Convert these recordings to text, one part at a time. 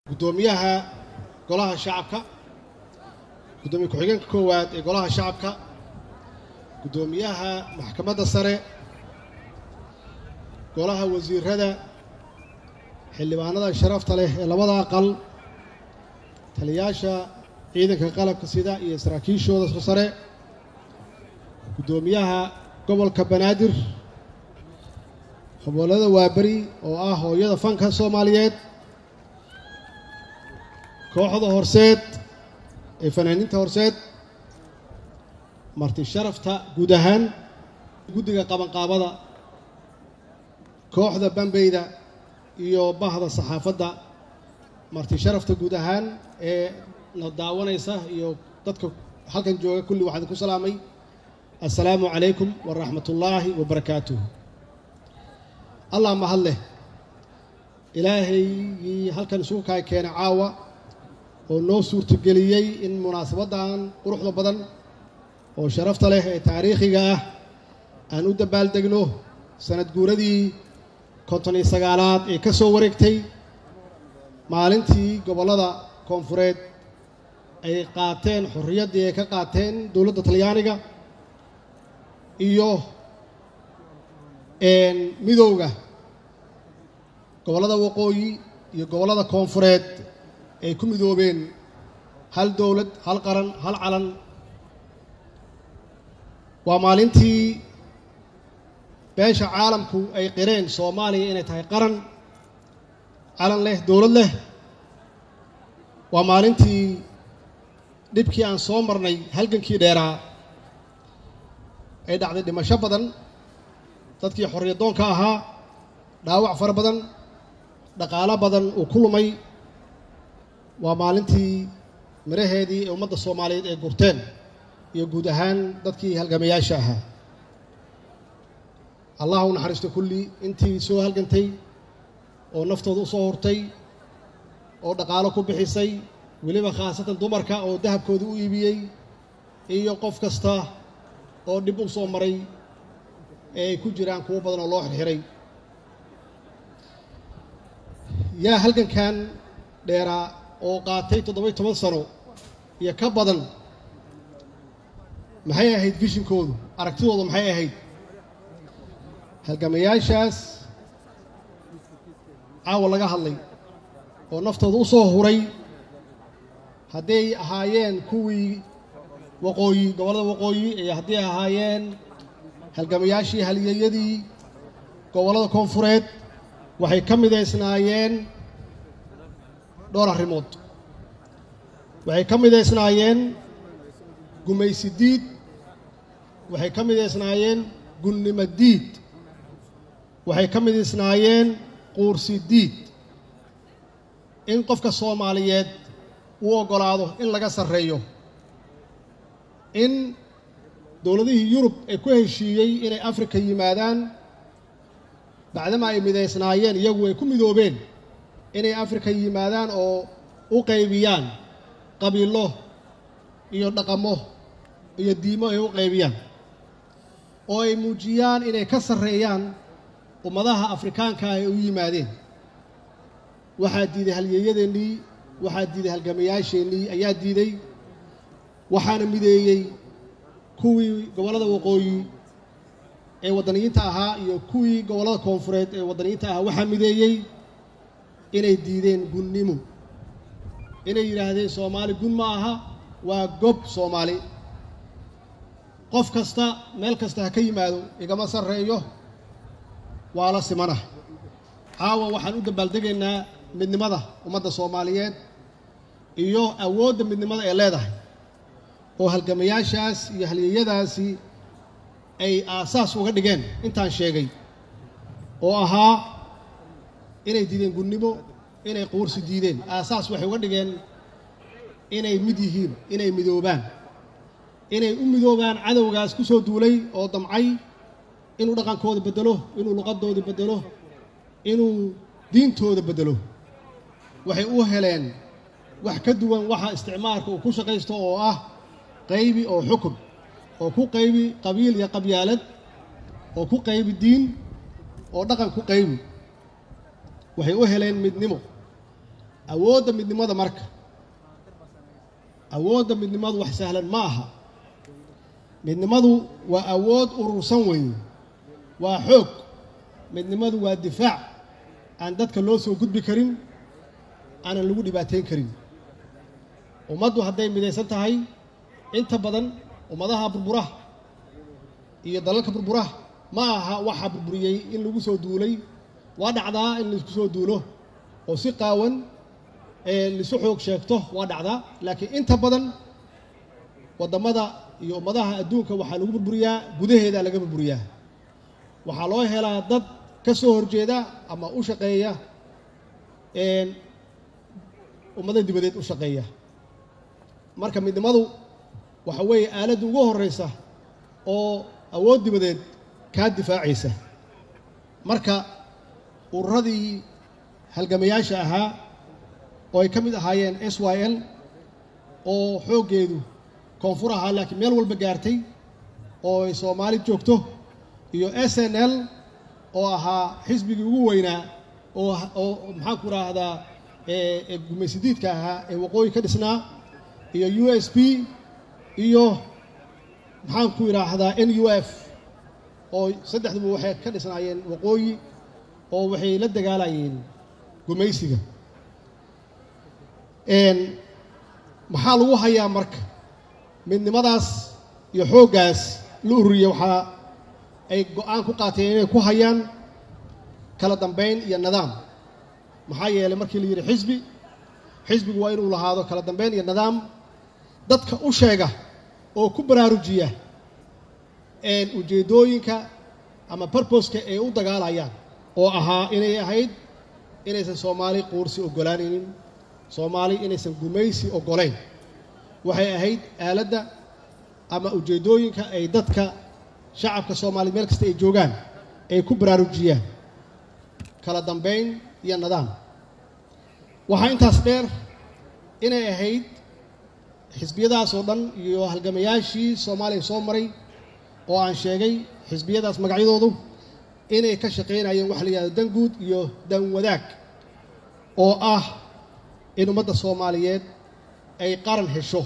guddoomiyaha golaha shacabka guddoomiye ku-xigeenka koowaad ee golaha shacabka guddoomiyaha maxkamadda sare golaha wasiirada xildhibaanada sharafta leh ee labada aqal taliyaasha ciidanka qalabka sida iyo saraakiishooda sare guddoomiyaha gobolka banaadir gobollada waaberi oo ah hooyada fanka soomaaliyeed kooxda horseed ee fanaaniinta horseed marti sharafta guud ahaan guddiga qabanqaabada kooxda bambeyda iyo bahda saxaafadda marti sharafta guud ahaan ee na daawanaysa iyo dadka halkan jooga kulli waxaan ku salaamay assalaamu calaykum waraxmatullaahi wabarakaatuh allah mahad leh ilaahaygii halkan isugu kaa keenay caawa oo noo suurtageliyey in munaasabaddan quruxda badan oo sharafta leh ee taariikhiga ah aan u dabaaldegno sanad guuradii konton iyo sagaalaad ee ka soo wareegtay maalintii gobollada koonfureed ay qaateen xorriyaddii ay ka qaateen dowladda talyaaniga iyo midowga gobollada waqooyi iyo gobollada koonfureed ay ku midoobeen hal dowlad hal qaran hal calan waa maalintii beesha caalamku ay qireen soomaaliya inay tahay qaran calan leh dowlad leh waa maalintii dhibkii aan soo marnay halgankii dheeraa ay dhacday dhimasho badan dadkii xorriyadoonka ahaa dhaawac fara badan dhaqaalo badan uu ku lumay waa maalintii miraheedii ee ummadda soomaaliyeed ay gurteen iyo guud ahaan dadkii halgamayaasha ahaa allah u naxariisto kulli intii soo halgantay oo naftooda u soo hurtay oo dhaqaalo ku bixisay weliba khaasatan dumarka oo dahabkooda u iibiyey iyo qof kasta oo dhib u soo maray ee ay ku jiraan kuwo badan oo loo xirxiray yaa halgankan dheeraa oo qaatay toddoba-iyo toban sano iyo ka badan maxay ahayd vishinkoodu aragtidoodu maxay ahayd halgamayaashaas caawa laga hadlay oo naftooda u soo huray hadday ahaayeen kuwii waqooyi gobollada waqooyi iyo hadday ahaayeen halgamayaashii halyeeyadii gobollada koonfureed waxay ka midaysnaayeen dhowr arrimood waxay ka midaysnaayeen gumaysi diid waxay ka midaysnaayeen gunnimo diid waxay ka midaysnaayeen quursi diid in qofka soomaaliyeed uu oggolaado in laga sarreeyo in dowladihii yurub ay ku heshiiyey inay afrika yimaadaan bacdama ay midaysnaayeen iyagu ay ku midoobeen inay afrika yimaadaan oo u qaybiyaan qabiilo iyo dhaqamo iyo diimo ay u qaybiyaan oo ay muujiyaan inay ka sarreeyaan ummadaha afrikaanka ay u yimaadeen waxaa diiday halyeeyadeennii waxaa diiday halgamayaasheennii ayaa diiday waxaana mideeyey kuwii gobollada waqooyi ee waddaniyiinta ahaa iyo kuwii gobollada koonfureed ee waddaniyiinta ahaa waxaa mideeyey inay diideen gunnimo inay yidhaahdeen soomaali gun ma aha waa gob soomaali qof kasta meel kasta ha ka yimaado igama sarreeyo waa la simana caawa waxaan u dabaaldegaynaa midnimada ummadda soomaaliyeed iyo awoodda midnimada ee leedahay oo halgamayaashaas iyo halyeeyadaasi ay aasaas uga dhigeen intaan sheegay oo ahaa inay diideen gunnimo inay quursi diideen aasaas waxay uga dhigeen inay mid yihiin inay midoobaan inay u midoobaan cadowgaas ku soo duulay oo damcay inuu dhaqankooda beddelo inuu luqadooda beddelo inuu diintooda beddelo waxay u heleen wax ka duwan waxa isticmaalka uu ku shaqaysto oo ah qaybi oo xukun oo ku qaybi qabiil iyo qabyaalad oo ku qaybi diin oo dhaqan ku qaybi waxay u heleen midnimo awoodda midnimada marka awoodda midnimadu wax sahlan ma aha midnimadu waa awood urursan weeye waa xoog midnimadu waa difaac aan dadka loo soo gudbi karin aanan lagu dhibaateyn karin ummaddu hadday midaysan tahay inta badan ummadaha burburaha iyo dalalka burburaha ma aha waxaa burburiyey in lagu soo duulay waa dhacdaa in laisku soo duulo oo si qaawan ee laisu xoog sheegto waa dhacdaa laakiin inta badan waddamada iyo ummadaha adduunka waxaa lagu burburiyaa gudaheeda laga burburiyaa waxaa loo helaa dad ka soo horjeeda ama u shaqeeya ummada dibadeed u shaqeeya marka midnimadu waxa weeye aaladda ugu horreysa oo awood dibadeed kaa difaacaysa marka ururadii halgamayaasha ahaa oo ay ka mid ahaayeen s y l oo xooggeedu koonfur ahaa laakiin meel walba gaartay oo ay soomaali joogto iyo s n l oo ahaa xisbigii ugu weynaa oo oo maxaanku idhaahdaa gumaysidiidka ahaa ee waqooyi ka dhisnaa iyo u s p iyo maxaanku idhaahdaa n u f oo saddexduba waxay ka dhisnaayeen waqooyi oo waxay la dagaalayeen gumaysiga maxaa lagu hayaa marka midnimadaas iyo xooggaas la ururiya waxaa ay go-aan ku qaateen inay ku hayaan kala dambayn iyo nidaam maxaa yeelay markii la yidhi xisbi xisbigu waa inuu lahaado kala dambayn iyo nidaam dadka u sheega oo ku baraarujiya ujeeddooyinka ama barboska ay u dagaalayaan oo ahaa inay ahayd inaysan soomaali quursi oggolaanaynin soomaali inaysan gumaysi oggolayn waxay ahayd aaladda ama ujeeddooyinka ay dadka shacabka soomaaliya meel kasta ay joogaan ay ku baraarujiyaan kala dambayn iyo nidaam waxaa intaas dheer inay ahayd xisbiyadaas oo dhan iyo halgamayaashii soomaaliya soo maray oo aan sheegay xisbiyadaas magacyadoodu inay ka shaqaynayeen waxa la yihahdo dan guud iyo dan wadaag oo ah in ummadda soomaaliyeed ay qaran hesho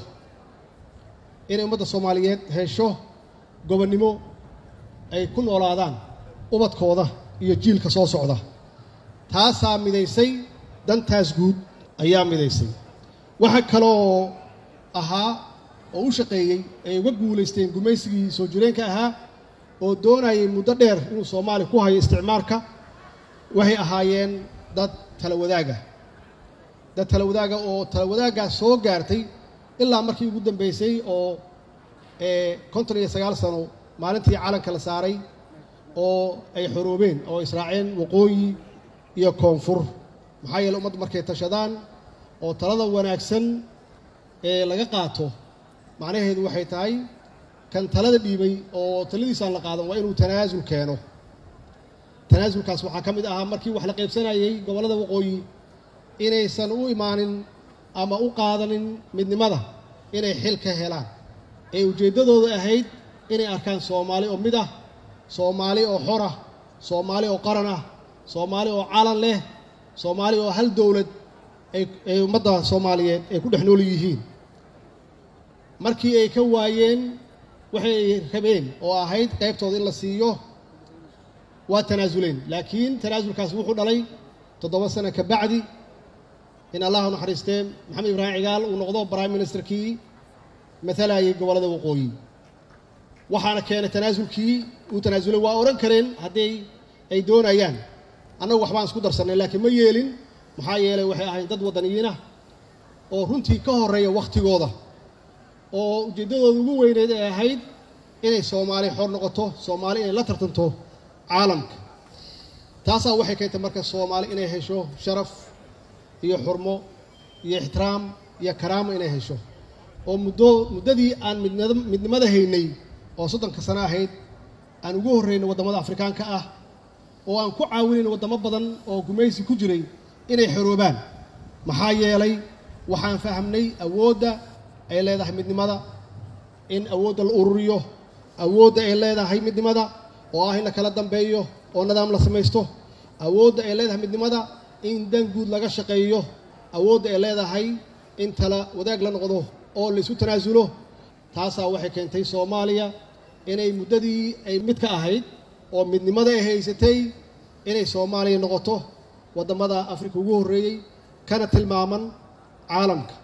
inay ummadda soomaaliyeed hesho gobonnimo ay ku noolaadaan ubadkooda iyo jiilka soo socda taasaa midaysay dantaas guud ayaa midaysay waxa kaleoo ahaa oo u shaqeeyey ay uga guulaysteen gumaysigii soo jireenka ahaa oo doonayay muddo dheer inuu soomaaliya ku hayo isticmaalka waxay ahaayeen dad tala wadaaga dad tala wadaaga oo tala wadaaggaas soo gaartay ilaa markii ugu dambeysay oo konton iyo sagaal sano maalintii calanka la saaray oo ay xoroobeen oo israaceen waqooyi iyo koonfur maxaa yeele ummaddu markay tashadaan oo talada wanaagsan ee laga qaato macnaheedu waxay tahay kan talada dhiibay oo taladiisaan la qaadan waa inuu tanaasul keeno tanaasulkaas waxaa ka mid ahaa markii wax la qaybsanayey gobollada waqooyi inaysan u imaanin ama u qaadanin midnimada inay xil ka helaan ee ujeeddadooda ahayd inay arkaan soomaali oo mid ah soomaali oo xor ah soomaali oo qaran ah soomaali oo calan leh soomaali oo hal dowlad ay ummadda soomaaliyeed ay ku dhex nool yihiin markii ay ka waayeen waxay rabeen oo ahayd qaybtooda in la siiyo waa tanaasuleen laakiin tanaasulkaas wuxuu dhalay toddoba sano ka bacdi in allah naxariistee maxamed ibraahim cigaal uu noqdo prime ministerkii matalayay gobollada waqooyi waxaana keenay tanaasulkii uu tanaasulay waa odhan kareen haddii ay doonayaan annagu waxbaan isku darsannay laakiin ma yeelin maxaa yeelay waxay ahayd dad waddaniyiinah oo runtii ka horreeya wakhtigooda oo ujeeddadooda ugu weyneed ay ahayd inay soomaali xor noqoto soomaali inay la tartanto caalamka taasaa waxay keentay marka soomaali inay hesho sharaf iyo xurmo iyo ixtiraam iyo karaamo inay hesho oo muddo muddadii aan midnada midnimada haynay oo soddonka sano ahayd aan ugu horraynay waddamada afrikaanka ah oo aan ku caawinayn waddamo badan oo gumaysi ku jiray inay xoroobaan maxaa yeelay waxaan fahamnay awoodda ay leedahay midnimada in awoodda la ururiyo awoodda ay leedahay midnimada oo ah in la kala dambeeyo oo nidaam la samaysto awoodda ay leedahay midnimada in dan guud laga shaqeeyo awoodda ay leedahay in tala wadaag la noqdo oo la isu tanaasulo taasaa waxay keentay soomaaliya inay muddadii ay mid ka ahayd oo midnimada ay haysatay inay soomaaliya noqoto waddamada afrika ugu horreeyey kana tilmaaman caalamka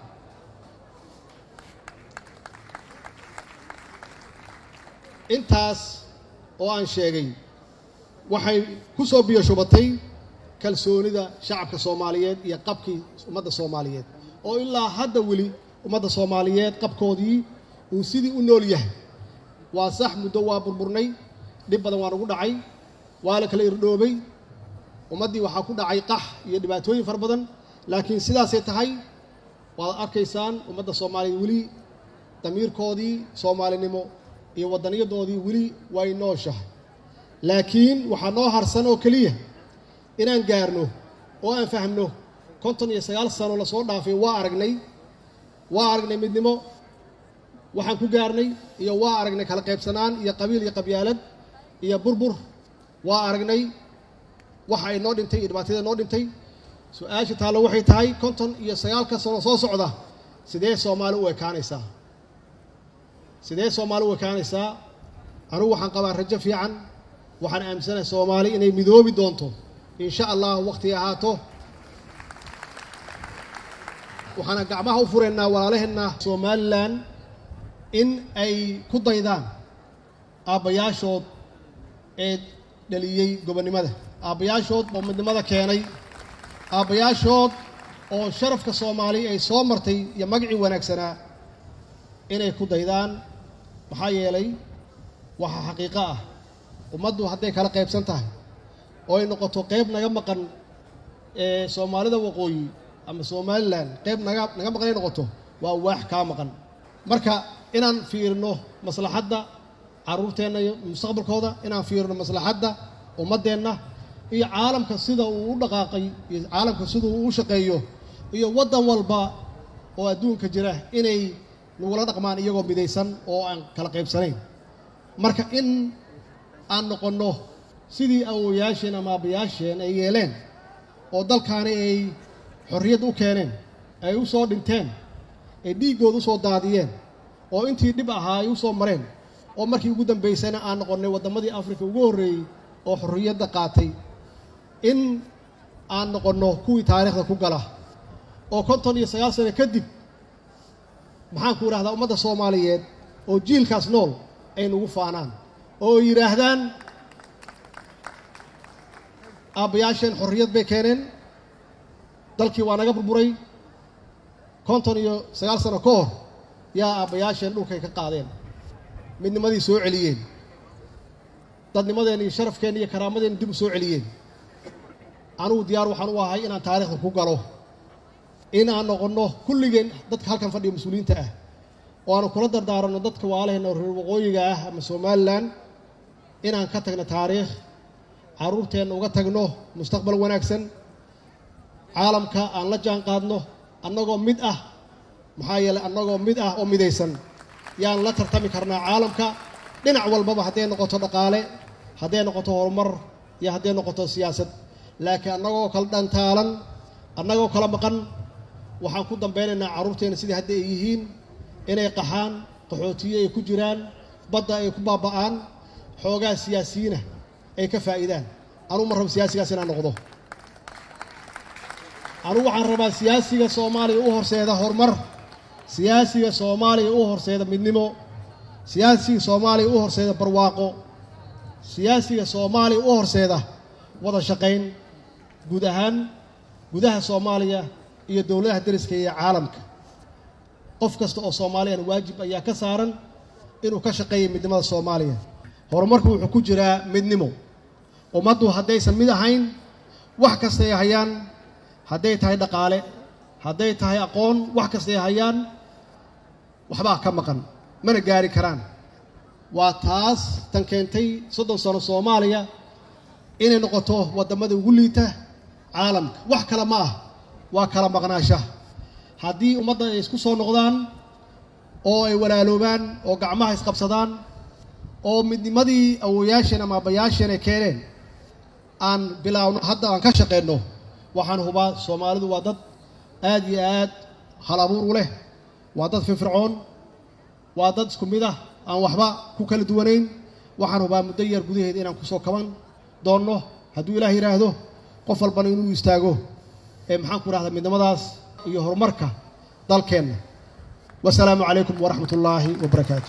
intaas oo aan sheegay waxay ku soo biyo shubatay kalsoonida shacabka soomaaliyeed iyo qabkii ummadda soomaaliyeed oo ilaa hadda weli ummadda soomaaliyeed qabkoodii uu sidii u nool yahay waa sax muddo waa burburnay dhib badan waa nagu dhacay waa la kala irdhoobay ummaddii waxaa ku dhacay qax iyo dhibaatooyin fara badan laakiin sidaasay tahay waad arkaysaan ummadda soomaaliyeed weli damiirkoodii soomaalinimo iyo waddaniyadoodii weli way nooshahay laakiin waxaa noo harsan oo keliya inaan gaarno oo aan fahmno konton iyo sagaal sano lasoo dhaafay waa aragnay waa aragnay midnimo waxaan ku gaarnay iyo waa aragnay kala qaybsanaan iyo qabiil iyo qabyaalad iyo burbur waa aragnay waxa ay noo dhintay iyo dhibaatada noo dhintay su-aasha taallo waxay tahay konton iyo sagaalka sano soo socda sidee soomaali u ekaanaysaa sidee soomaali u ekaanaysaa anugu waxaan qabaa rajo fiican waxaan aaminsanahay soomaali inay midoobi doonto insha allah wakhti ahaato waxaana gacmaha u furaynaa walaalaheenna somalilan in ay ku daydaan aabbayaashood ee dhaliyey gobonnimada aabbayaashood oo midnimada keenay aabbayaashood oo sharafka soomaali ay soo martay iyo magacii wanaagsanaa inay ku daydaan maxaa yeelay waxaa xaqiiqo ah ummaddu hadday kala qaybsan tahay oo ay noqoto qayb naga maqan ee soomaalida waqooyi ama somalilan qayb naga naga maqan ay noqoto waa waax kaa maqan marka inaan fiirino maslaxadda carruurteenna iyo mustaqbalkooda inaan fiirino maslaxadda ummaddeenna iyo caalamka sida uu u dhaqaaqay iyo caalamka sida uu u shaqeeyo iyo waddan walba oo adduunka jira inay nagula dhaqmaan iyagoo midaysan oo aan kala qaybsanayn marka in aan noqonno sidii awowayaasheen ama aabbayaasheen ay yeeleen oo dalkaani ay xorriyad u keeneen ay u soo dhinteen ay dhiiggooda u soo daadiyeen oo intii dhib ahaa ay u soo mareen oo markii ugu dambaysana aan noqonnay waddamadii afrika ugu horreeyey oo xorriyadda qaatay in aan noqonno kuwii taariikhda ku gala oo konton iyo sagaal sano kadib maxaan ku idhahdaa ummadda soomaaliyeed oo jiilkaas nool ay nagu faanaan oo yidhaahdaan aabbayaasheen xorriyad bay keeneen dalkii waa naga burburay konton iyo sagaal sano ka hor yaa aabbayaasheen dhulkay ka qaadeen midnimadii soo celiyeen dadnimadeen iyo sharafkeen iyo karaamadeen dib u soo celiyeen anugu diyaar waxaan u ahay inaan taariikhda ku galo in aan noqonno kulligeen dadka halkan fadhiya mas-uuliyiinta ah oo aanu kula dardaaranno dadka waalaheenna reer waqooyiga ah ama somalilan inaan ka tagno taariikh carruurteenna uga tagno mustaqbal wanaagsan caalamka aan la jaan qaadno annagoo mid ah maxaa yeeley annagoo mid ah oo midaysan yaan la tartami karnaa caalamka dhinac walbaba hadday noqoto dhaqaale hadday noqoto horumar iyo hadday noqoto siyaasad laakiin annagoo kala dhantaalan annagoo kala maqan waxaan ku dambeynaynaa carruurteenna sidii hadda ay yihiin inay qaxaan qaxootiye ay ku jiraan badda ay ku baaba'aan xoogaa siyaasiyiina ay ka faa'iidaan anugu ma rabo siyaasigaas inaan noqdo anugu waxaan rabaa siyaasiga soomaaliya u horseeda horumar siyaasiga soomaaliya u horseeda midnimo siyaasiga soomaaliya u horseeda barwaaqo siyaasiga soomaaliya u horseeda wada shaqayn guud ahaan gudaha soomaaliya iyo dowladaha deriska iyo caalamka qof kasta oo soomaaliyana waajib ayaa ka saaran inuu ka shaqeeya midnimada soomaaliya horumarku wuxuu ku jiraa midnimo ummaddu haddaysan mid ahayn wax kasta ay hayaan hadday tahay dhaqaale hadday tahay aqoon wax kasta ay hayaan waxbaa ka maqan mana gaari karaan waa taas tan keentay soddon sano soomaaliya inay noqoto waddamada ugu liita caalamka wax kale ma ah waa kala maqnaashaha haddii ummadda ay isku soo noqdaan oo ay walaaloobaan oo gacmaha isqabsadaan oo midnimadii awoyaasheen ama aabbayaasheen ay keeneen aan bilaawno hadda aan ka shaqeyno waxaan hubaa soomaalidu waa dad aad iyo aad hal abuur u leh waa dad firfircoon waa dad isku mid ah aan waxba ku kala duwanayn waxaan hubaa muddo yar gudaheed inaan ku soo kaban doonno hadduu ilaah yidhaahdo qof walbana inuu istaago ee maxaan ku rahdaa midnimadaas iyo horumarka dalkeenna wasalaamu calaykum waraxmat ullaahi wabarakaatu